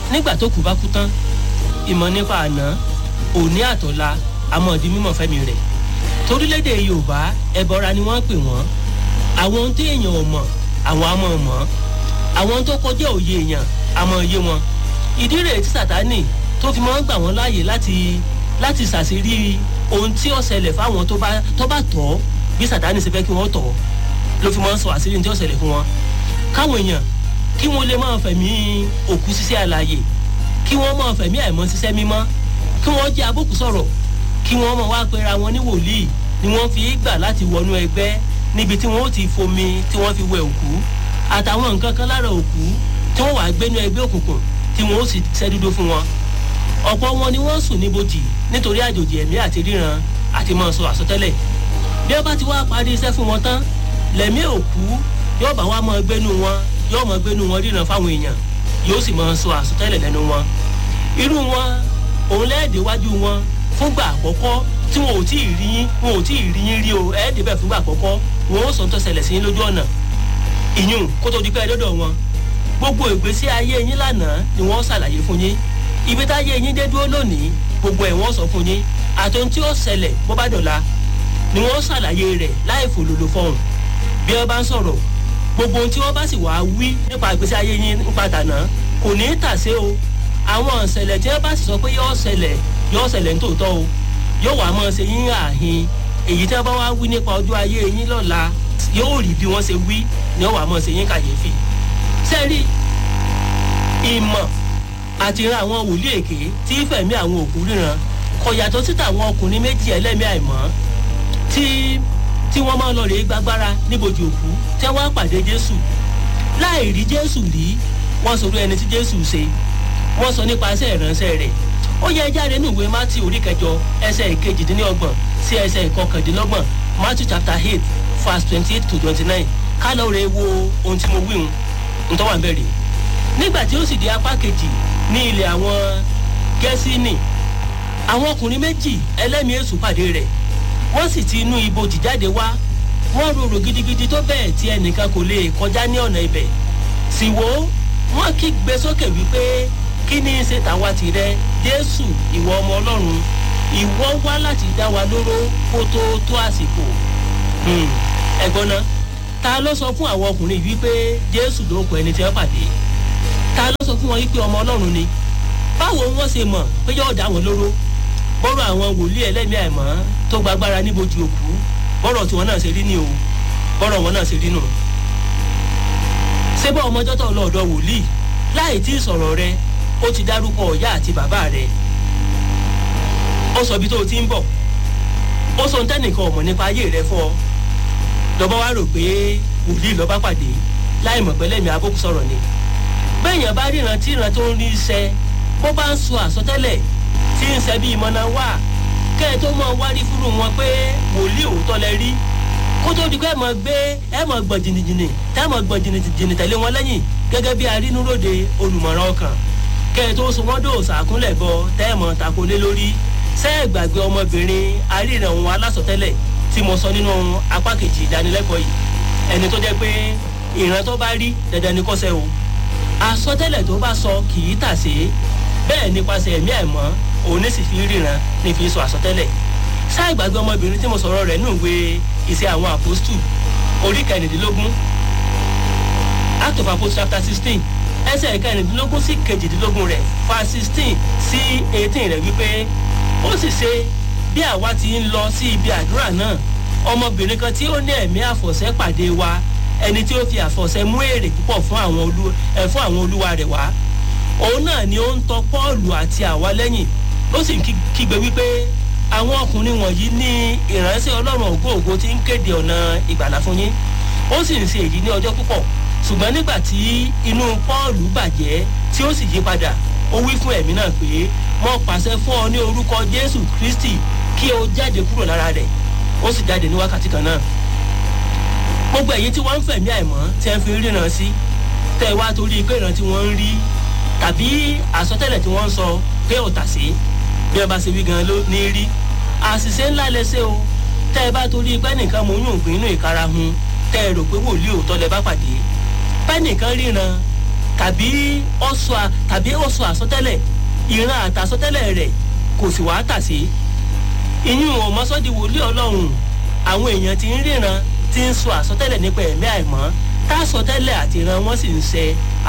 nígbà tó kù bá kú tán ìmọ̀ nípa àná òní àtọ̀la àmọ́ di mímọ̀ fẹ́mi rẹ̀ torílẹ̀-èdè yorùbá ẹbọra ni wọ́n pè wọ́n àwọn ohun tí èèyàn ò mọ̀ àwọn àmọ́ mọ̀ àwọn ohun tó kọjá òye èèyàn àmọ́ òye wọn ìdí rèé tí sàtánì tó fi máa ń gbà wọ́n láàyè láti láti ṣàṣírí ohun tí ó ṣẹlẹ̀ fáwọn tó bá tó bá tọ̀ bí sàtánì ṣe fẹ́ kí wọ́n tọ̀ ló fi máa ń sọ àṣírí tí ó ṣẹlẹ̀ fún wọn káwọn èèyàn kí wọ́n lè máa fẹ̀mí òkú ṣiṣẹ́ àlàyé kí wọ́n máa fẹ̀mí àìmọ́ ṣiṣẹ́ mímọ́ kí wọ́n jẹ́ abókù sọ̀rọ̀ kí wọ́n máa wá pera wọn ní wòlíì ni wọ́n fi gbà láti wọnú ẹgbẹ́ níbi tí wọ́n ó ti fomi tí wọ́n fi wẹ òkú àtàwọn nǹkan kan lára òkú tí wọ́n wàá gbénú ẹgbẹ́ òkùnkùn tí wọ́n ó sì ṣẹ́dúdó fún wọn ọ̀pọ̀ wọn ni wọ́n sùn níbojì nítorí àjòjì ẹ̀mí àti ríran àti máa sọ àsọtẹ́lẹ̀ bí wọ́n bá ti wá parí iṣẹ́ fún wọn tán lẹ̀mí òkú yóò bá wá máa gbénú wọn yóò máa gbénú wọn ríran fáwọn èèyàn yóò sì máa sọ àsọtẹ́lẹ̀ lẹ́nu wọn irú wọn òun lẹ́ẹ̀dẹ̀ wájú wọn fúngbà àkọ́kọ́ tí wọn ò tí ì rí yín wọn ò tí ì rí yín rí o ẹ̀ẹ́dẹ̀ bẹ́ẹ̀ fúngbà àkọ́kọ́ wọn ó sọ tó ṣẹlẹ̀ sí yín lójú ọ̀nà ìyún kó tó di pẹ́ dọ́dọ̀ wọn gbogbo ìgbésí ayé yín lánàá ni wọ́n ṣàlàyé fún yín ibi táyé yín dé dúró lónìí gbogbo ẹ̀ wọ́n sọ fún yín àtòun tí ó ṣẹlẹ̀ bó bá dọ̀la ni wọ́n ṣàlàyé rẹ̀ láì fòlòlò fọhùn bí wọ́n bá ń sọ̀rọ̀ gbogbo ohun tí wọ́n bá sì wá wí nípa ìgbésí ayé yín nípa tànà kò ní í tàsé o àwọn ìṣẹ̀lẹ̀ tí wọ́n bá sì sọ pé yóò ṣẹlẹ̀ yóò ṣẹlẹ̀ nítòótọ́ o yóò wá mọ́ ṣe yín àhín èyí tí wọ́n bá wá wí nípa ọjọ́ ayé yín lọ́la yóò rí bí wọ́n ṣe wí ni wọ́n wá mọ́ ṣe yín kàyéfì sẹ́rí ìmọ̀ àti ran àwọn wòlíì èké tí fẹ̀mí àwọn òkú ríran kò yàtọ̀ sí tàwọn ọkùnrin méjì ẹlẹ́mìí àìmọ́ tí tí wọ́n máa lọ rèé gbàgbára níbojì òkú tí wọ́n á pàdé jésù láì rí jésù rí wọ́n sọ ẹni tí jésù ṣe wọ́n sọ nípasẹ̀ ìránṣẹ́ rẹ̀ ó yẹ jáde ní ìwé mátì orí kẹjọ ẹsẹ̀ ìkejìdínlọ́gbọ̀n sí ẹsẹ̀ ìkọkàndínlọ́gbọ̀n mátì chapter eight verse twenty eight to twenty nine kálọ̀ rẹ̀ wo ohun tí mo wí hun ntọ́wà ń bẹ̀rẹ̀ nígbà tí ó sì di apá kejì ní ilẹ̀ àwọn gẹ́sínì àwọn ọkùnrin méjì ẹlẹ́mìí èṣù pàdé rẹ̀ wọ́n sì ti inú ibojì jáde wá wọ́n rorò gidigidi tó bẹ́ẹ̀ tí ẹnìkan kò lè kọjá ní ọ̀nà ibẹ̀ sì wò ó wọ́n kígbe sókè wípé kí ni í ṣe tàwa tìrẹ jésù ìwọ ọmọ ọlọ́run ìwọ wá láti dá wa lóró kó tó tó àsìkò ẹ̀gbọ́n náà ta ló sọ fún àwọn ọkùnrin wípé jésù ló kọ ẹni tí wọ́n pàdé ta ló sọ fún wọn wípé ọmọ ọlọ́run ni báwo wọ́n ṣe mọ̀ pé yóò dá wọn lóró bọ́rọ̀ àwọn wòlíì ẹlẹ́mìí àìmọ́ tó gbagbára níbojú òkú bọ́rọ̀ tiwọn náà ṣe rí ní o bọ́rọ̀ wọn náà ṣe rí nù. ṣé bọ́ ọmọjọ́ tó lọ ọ̀dọ̀ wòlíì láì tí ì sọ̀rọ̀ rẹ ó ti dárúkọ ọ̀yá àti bàbá rẹ ó sọ ibi tó o ti ń bọ̀ ó sọ ntẹ́nìkan ọ̀mọ̀ nípa ayé rẹ fún ọ lọ́bọ̀ wá rò pé wòlíì lọ́ba pàdé láì mọ̀ pẹ́lẹ́mì abókù sọ̀rọ̀ ni bẹ́ẹ̀yàn bá ríran tí ìran tó ń rí iṣẹ́ bó bá ń sọ àsọtẹ́lẹ̀ tí ń ṣe bí ìmọ̀nà wà kẹ́ ẹ tó mọ̀ wárí fúru wọn pé wòlíì òótọ́ lẹ rí kó tó di pé ẹ mọ̀ gbé ẹ mọ̀ gbọ̀n jìnnìjìnnì tẹ́ mọ̀ gbọ̀n jìnnìjìnnì tẹ̀lé wọn lẹ́yìn gẹ́gẹ́ bí arínúròde olùmọ̀ràn ọkàn kẹ́ ẹ tó so wọ́n dò sàkúnlẹ̀ bọ tẹ́ mọ̀ takolé lórí ṣẹ́ ẹ gbàgbé ọmọbìnrin aríran òun alásọtẹ́lẹ̀ tí mo sọ nínú apá kejì ìdánilẹ́kọ̀ọ́ yìí ẹni tó jẹ́ pé ìran tó bá rí dandan ni kò sẹ́ o àsọtẹ́lẹ̀ tó bá sọ kì í tà sí bẹ́ẹ̀ nípasẹ̀ ẹ̀mí àìmọ́ òun ní sì fi ríran ní fi sọ àsọtẹ́lẹ̀ ṣáà ìgbàgbé ọmọbìnrin tí mo sọ̀rọ̀ rẹ̀ nù wé iṣẹ́ àwọn àpòstù orí kẹrìndínlógún act of apostle chapter sixteen ẹsẹ̀ kẹrìndínlógún sí kejìdínlógún rẹ̀ fa sixteen sí eighteen rẹ̀ wípé ó sì ṣe bí àwa ti ń lọ sí ibi àdúrà náà ọmọbìnrin kan tí ó ní ẹ̀mí àfọ̀ṣẹ́ pàdé wa ẹni tí ó fi àfọ̀ṣẹ́ mú èrè púpọ̀ fún àwọn olú ẹ̀ fún àwọn olúwa rẹ̀ wá òun náà ni ó ń tọ pọ́ọ̀lù àti àwa lẹ́yìn ó sì ń kígbe wípé àwọn ọkùnrin wọ̀nyí ní ìránṣẹ́ ọlọ́run ògóògó tí ń kéde ọ̀nà ìgbàlá fún yín ó sì ń ṣe èyí ní ọjọ́ púpọ̀ ṣùgbọ́n nígbà tí inú pọ́ọ̀lù bàjẹ́ tí ó sì yí padà ó wí fún ẹ̀mí náà pé mo pàṣẹ fún ọ ní orúkọ jésù kristi kí o jáde kúrò lára rẹ̀ ó sì jáde ní wákàtí kan náà gbogbo ẹ̀yin tí wọ́n ń fẹ̀mí àìmọ́ tí ẹ fi ríran sí tẹ́ ẹ wá torí pé ìran tí wọ́n ń rí tàbí àsọtẹ́lẹ̀ tí wọ́n ń sọ pé ò tà sí bí wọ́n bá ṣe wí gan ló ní rí àṣìṣe ńlá lẹ́sẹ̀ o tẹ́ ẹ bá torí pé nìkan mo yún ògbìn inú ìkara hun tẹ́ ẹ rò pé wòlíì òótọ́ lẹ bá pàdé pé nìkan ríran tàbí ọ̀sọ̀ tàbí ọ̀sọ̀ àsọtẹ́lẹ̀ ìran àtàsọtẹ́lẹ̀ rẹ̀ kò sì wá tà sí. ìyún ọmọsọ́dí wòlíì ọlọ́run àwọn èèyàn ti ń ríran ti ń sọ àsọtẹ́lẹ̀ nípa ẹ̀mí àìmọ́ tá àsọtẹ́lẹ̀ àti ìran wọn sì ń ṣẹ